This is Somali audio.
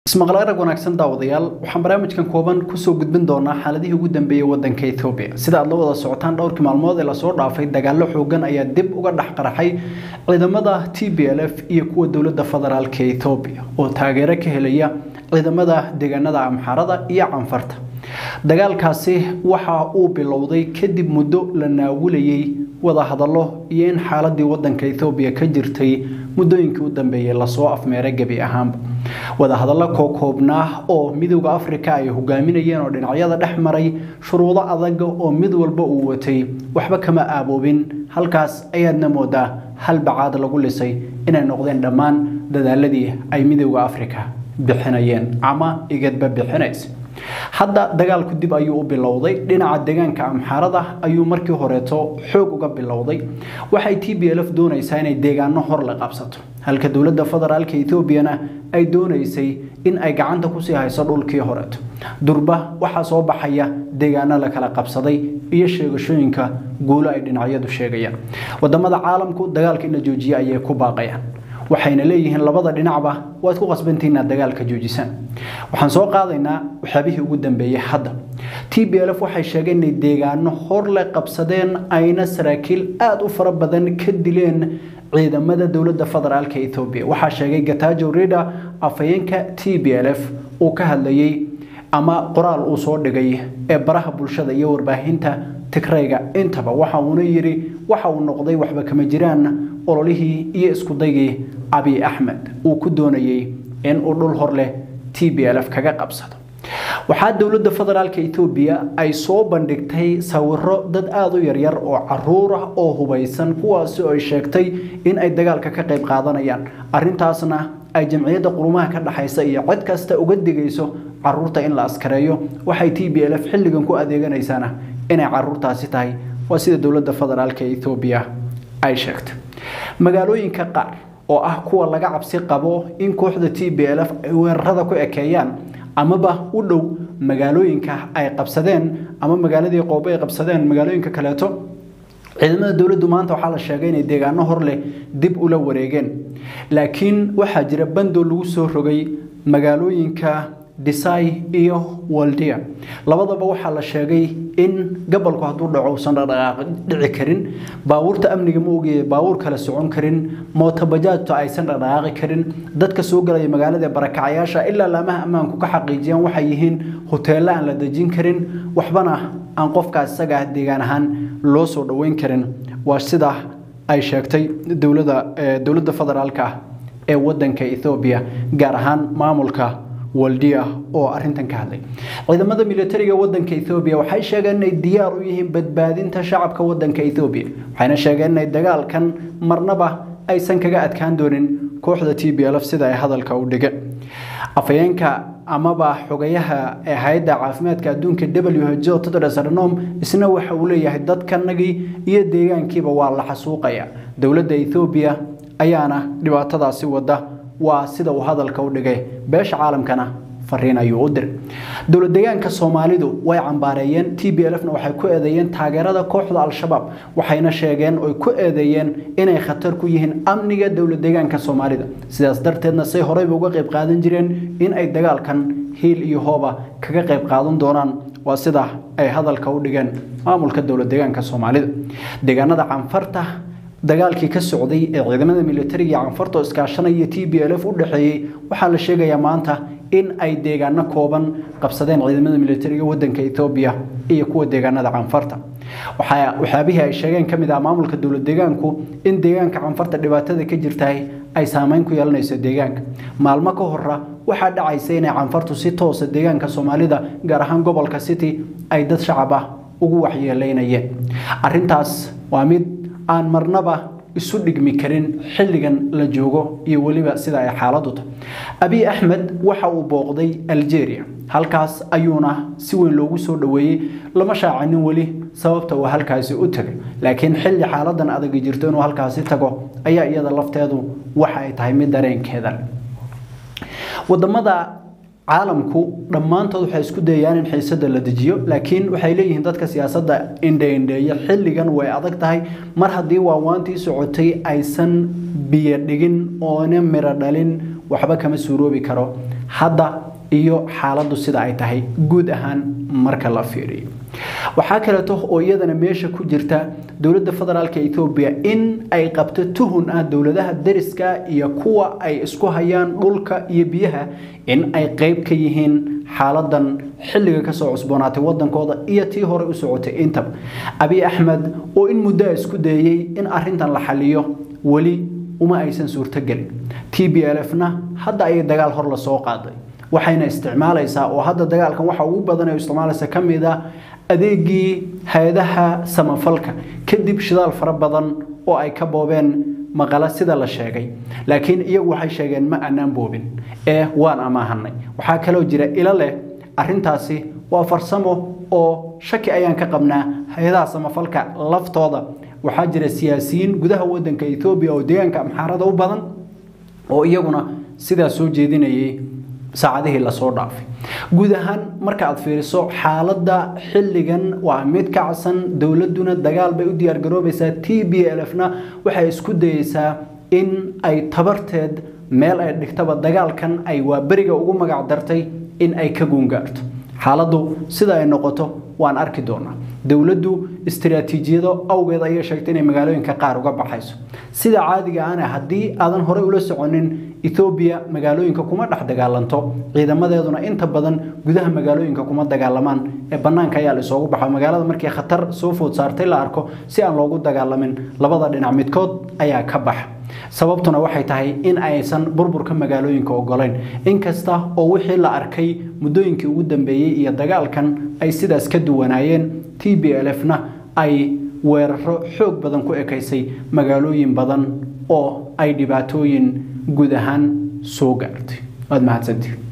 ismaqlaarag wanaagsan daawadayaal waxaan barnaamijkan kooban kusoo gudbin doonaa xaaladihii ugu dambeeyey wadanka ethoobiya sida aad la wada socotaan dhowrkii maalmood ee lasoo dhaafay dagaallo xoogan ayaa dib uga dhex qaraxay ciidamada t b l f iyo kuwa dowladda federaalka ethoobiya oo taageero ka helaya ciidamada deegaanada amxaarada iyo canfarta dagaalkaasi waxa uu bilowday kadib muddo la naawilayey wadahadallo iyo in xaaladii wadanka ethoobiya ka jirtay muddooyinkii u dambeeyey lasoo afmeeray gebi ahaanba wadahadallo kookoobnaa oo midowda afrika ay hogaaminayeen oo dhinacyada dhex maray shuruudo adag oo mid walba uu watay waxba kama aaboobin halkaas ayaadna moodaa hal bacaad lagu lisay inay noqdeen dhammaan dadaaladii ay midowda afrika bixinayeen ama igadba bixinaysa hadda dagaalku dib ayuu u bilowday dhinaca deegaanka amxaarada ayuu markii horeeto xoog uga bilowday waxay t b l f doonaysaa inay deegaano hor la qabsato halka dowladda federaalka etoobiyana ay doonaysay in ay gacanta kusii hayso dhulkii horeeto durba waxaa soo baxaya deegaano la kala qabsaday iyo sheegashooyinka guulo ay dhinacyadu sheegayaan wadamada caalamku dagaalka in la joojiye ayay ku baaqayaan waxayna leeyihiin labada dhinacba waad ku qasbantihiin inaad dagaalka joojisaan waxaan soo qaadaynaa waxyaabihii ugu dambeeyey hadda t b l f waxay sheegeen inay deegaano hor le qabsadeen ayna saraakiil aada u fara badan ka dileen ciidamada dowladda federaalka ethoobiya waxaa sheegay gatajo rida afhayeenka t b l f uu ka hadlayey ama qoraal uu soo dhigay ee baraha bulshada iyo warbaahinta tigrayga intaba waxa uuna yidhi waxa uu noqday waxba kama jiraan ololihii iyo iskudaygii abiy axmed uu ku doonayey in uu dhul hor leh t b l f kaga qabsado waxaa dowladda federaalka etoobiya ay soo bandhigtay sawiro dad aada u yaryar oo caruur ah oo hubaysan kuwaasi oo ay sheegtay in ay dagaalka ka qayb qaadanayaan arintaasna ay jamciyadda qurumaha ka dhexaysa iyo cid kasta uga digayso caruurta in la askareeyo waxay t b l f xilligan ku adeeganaysaana inay caruurtaasi tahay waa sida dowladda federaalka etoobiya ay sheegtay magaalooyinka qaar oo ah kuwa laga cabsi qabo in kooxda t b l f ay weerarada ku ekeeyaan amaba u dhow magaalooyinka ay qabsadeen ama magaaladii qoobo ay qabsadeen magaalooyinka kaleeto ciidamada dowladdu maanta waxaa la sheegay inay deegaano hor leh dib ula wareegeen laakiin waxaa jira bandoo lagu soo rogay magaalooyinka disai iyo waldia labadaba waxaa la sheegay in gobolku hadduu dhaco uusan dhaqdhaqaaq dhici karin baabuurta amniga ma ogaya baabuur kale socon karin mootobajaajta aysan dhaqdhaqaaqi karin dadka soo galaya magaalada barakacayaasha ilaa laamaha ammaanku ka xaqiijiyaan waxay yihiin hoteello aan la dejin karin waxbana aan qofkaas isaga ah deegaan ahaan loo soo dhoweyn karin waa sida ay sheegtay dowladda dowladda federaalka ah ee wadanka ethoobiya gaar ahaan maamulka waldia oo arintan ka hadlay ciidamada militariga wadanka ethoobiya waxay sheegeen inay diyaar u yihiin badbaadinta shacabka wadanka ethoobiya waxayna sheegeen inay dagaalkan marnaba aysan kaga adkaan doonin kooxda t b l f sida ay hadalka u dhigeen afhayeenka amaba xogayaha ee hay-adda caafimaadka adduunka w h o tedros adhanom isna waxa uu leeyahay dadkanagii iyo deegaankiiba waa la xasuuqaya dowladda ethoobiya ayaana dhibaatadaasi wada waa sida uu hadalka u dhigay beesha caalamkana fariin ayuu u diray dowlad deegaanka soomaalidu way cambaareeyeen t b l fna waxay ku eedeeyeen taageerada kooxda al-shabaab waxayna sheegeen oy ku eedeeyeen inay khatar ku yihiin amniga dowlad deegaanka soomaalida sidaas darteedna say horeyba uga qayb qaadan jireen in ay dagaalkan hiil iyo hooba kaga qayb qaadan doonaan waa sida ay hadalka u dhigeen maamulka dowlad deegaanka soomaalida deegaanada canfarta dagaalkii ka socday ee ciidamada militariga canfarta oo iskaashanaya t b l f u dhexeeyey waxaa la sheegayaa maanta in ay deegaano kooban qabsadeen ciidamada militariga wadanka ethoobiya iyo kuwa deegaanada canfarta waxyaabihii ay sheegeen ka mid ah maamulka dowlad deegaanku in deegaanka canfarta dhibaatada ka jirtahay ay saameyn ku yeelanayso deegaanka maalmo ka hora waxaa dhacaysa inay canfartu si toosa deegaanka soomaalida gaar ahaan gobolka city ay dad shacab ah ugu waxyeeleynayeen arintaas waa mid aan marnaba isu dhigmi karin xilligan la joogo iyo weliba sida ay xaaladu tahay abiy axmed waxa uu booqday algeria halkaas ayuuna si weyn loogu soo dhoweeyey lama shaacanin weli sababta uu halkaasi u tagay laakiin xilli xaaladan adag jirto inuu halkaasi tago ayaa iyada lafteedu waxa ay tahay mid dareenkeeda wadamada caalamku dhammaantood waxay isku dayayaan in xiisada la dejiyo laakiin waxay leeyihiin dadka siyaasadda indheindheeya xilligan way adag tahay mar haddii waawaantii socotay aysan biyo dhigin oona miro dhalin waxba kama suuroobi karo hadda iyo xaaladdu sida ay tahay guud ahaan marka la fiiriyo waxaa kaleeto oo iyadana meesha ku jirta dowladda federaalk etoobiya in ay qabto tuhun ah dowladaha dariska iyo kuwa ay isku hayaan dhulka iyo biyaha in ay qeyb ka yihiin xaaladan xilliga kasoo cusboonaatay wadankooda iyo tii hore u socotay intaba abiy axmed oo in muddoa isku dayey in arintan la xaliyo weli uma aysan suurtogelin t b l f na hadda ayay dagaal hor lasoo qaaday waxayna isticmaalaysaa oo hadda dagaalkan waxa ugu badan ee isticmaalaysa ka mid ah adeegii hay-adaha samafalka kadib shidaal fara badan oo ay ka boobeen maqala sida la sheegay laakiin iyagu waxay sheegeen ma aanaan boobin ee waan amaahanay waxaa kaloo jira ilo leh arintaasi waa farsamo oo shaki ayaan ka qabnaa hay-adaha samafalka laftooda waxaa jira siyaasiyiin gudaha wadanka etoobiya oo deegaanka amxaarada u badan oo iyaguna sidaa soo jeedinayay saacadihii lasoo dhaafay guud ahaan marka aad fiiriso xaaladda xilligan waa mid kacsan dowladuna dagaal bay u diyaargaroobaysaa t b l f na waxay isku dayeysaa in ay tabarteed meel ay dhigtaba dagaalkan ay waa beriga ugu magac dartay in ay ka guungaarto xaaladdu sida ay noqoto waan arki doonaa dowladdu istiraatiijiyado awgeed ayay sheegtay inay magaalooyinka qaar uga baxayso sida caadiga ana haddii aadan horey ula soconin ethoobiya magaalooyinka kuma dhex dagaalanto ciidamadeeduna inta badan gudaha magaalooyinka kuma dagaalamaan ee bannaanka ayaa la isoogu baxo magaalada markii khatar soo food saartay la arko si aan loogu dagaalamin labada dhinac midkood ayaa ka baxa sababtuna waxay tahay in aysan burburka magaalooyinka ogolayn inkasta oo wixii la arkay muddooyinkii ugu dambeeyey iyo dagaalkan ay sidaas ka duwanaayeen t b l f na ay weeraro xoog badan ku ekaysay magaalooyin badan oo ay dhibaatooyin guud ahaan soo gaartay waad mahadsantihin